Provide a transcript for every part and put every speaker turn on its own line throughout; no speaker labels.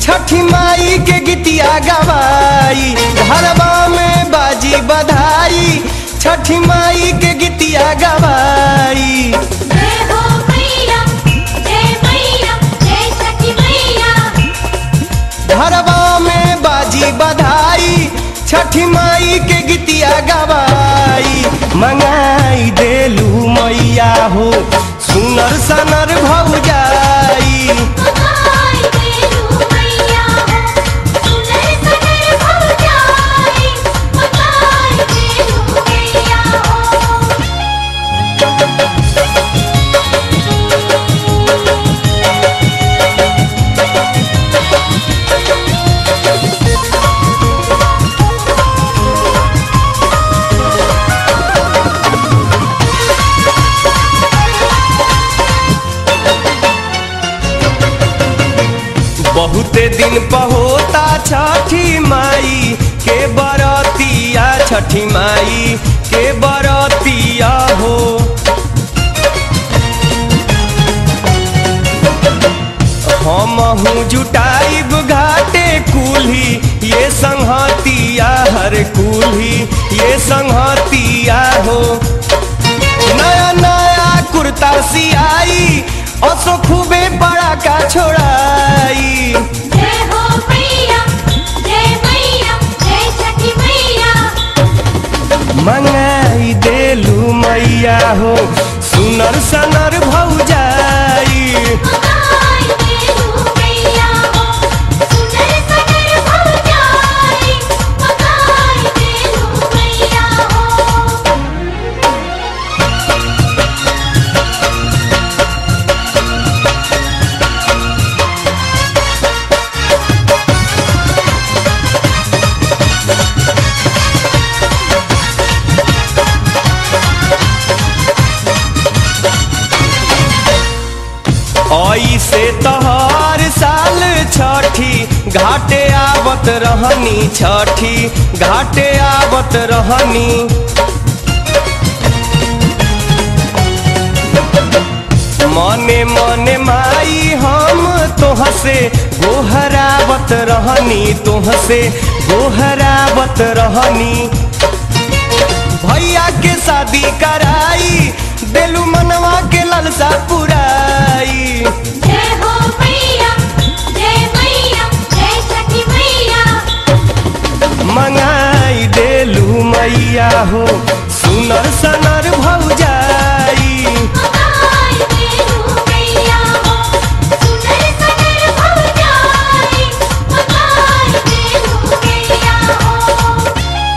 छठी माई के गीतिया गवाई घरवा में बाजी बधाई छठी माई के गीतिया गवाई
जय हो मैया जय मैया जय छठी मैया
घरवा में बाजी बधाई छठी माई के गीतिया गवाई मंगाई देलू मैया हो सुनर सनर भौजाई
मगाई देलू मैया हो सुनर सनर भौजाई मगाई देलू मैया हो
बहुते दिन पहोता छठी माई के बरतिया छठी माई के बरतिया हो हमहू जुटाइब घाटे कुल्ही ये संहतिया हर कुल्ही ये संहतिया हो नया नया कुर्ता सियाई असो खूबे बड़ा का छोड़ाई
जय हो मैया जय मैया जय छठी मैया
मंगाई देलू मैया हो सुनर सनर भौजाई
मगाई देलू मैया हो सुनर सनर भौजाई मगाई देलू मैया हो
ऐसे तोहर साल छठी घाटे आवत रहनी छठी घाटे आवत रहनी मने मने माई हम तोहसे गोहरावत रहनी तोहसे गोहरावत रहनी भैया के शादी कराई देलू मनवा के ललसा पुराई
जय हो मैया जय मैया जय छठी मैया
मंगाई देलू मैया हो सुनर सनर भौजाई
मगाई देलू मैया हो सुनर सनर भौजाई मगाई देलू मैया हो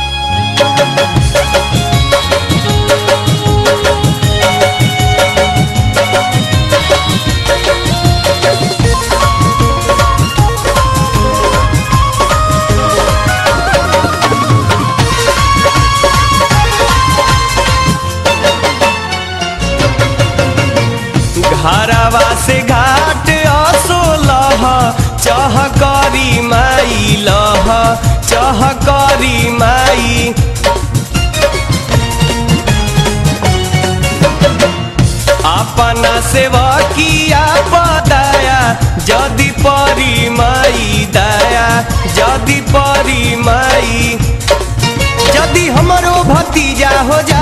घरवा से घाट असो लह चह करी माई लह चह करी माई अपना सेवकिया पदाया जदि परी माई दया जदि परी माई यदि हमरो भतीजा हो जा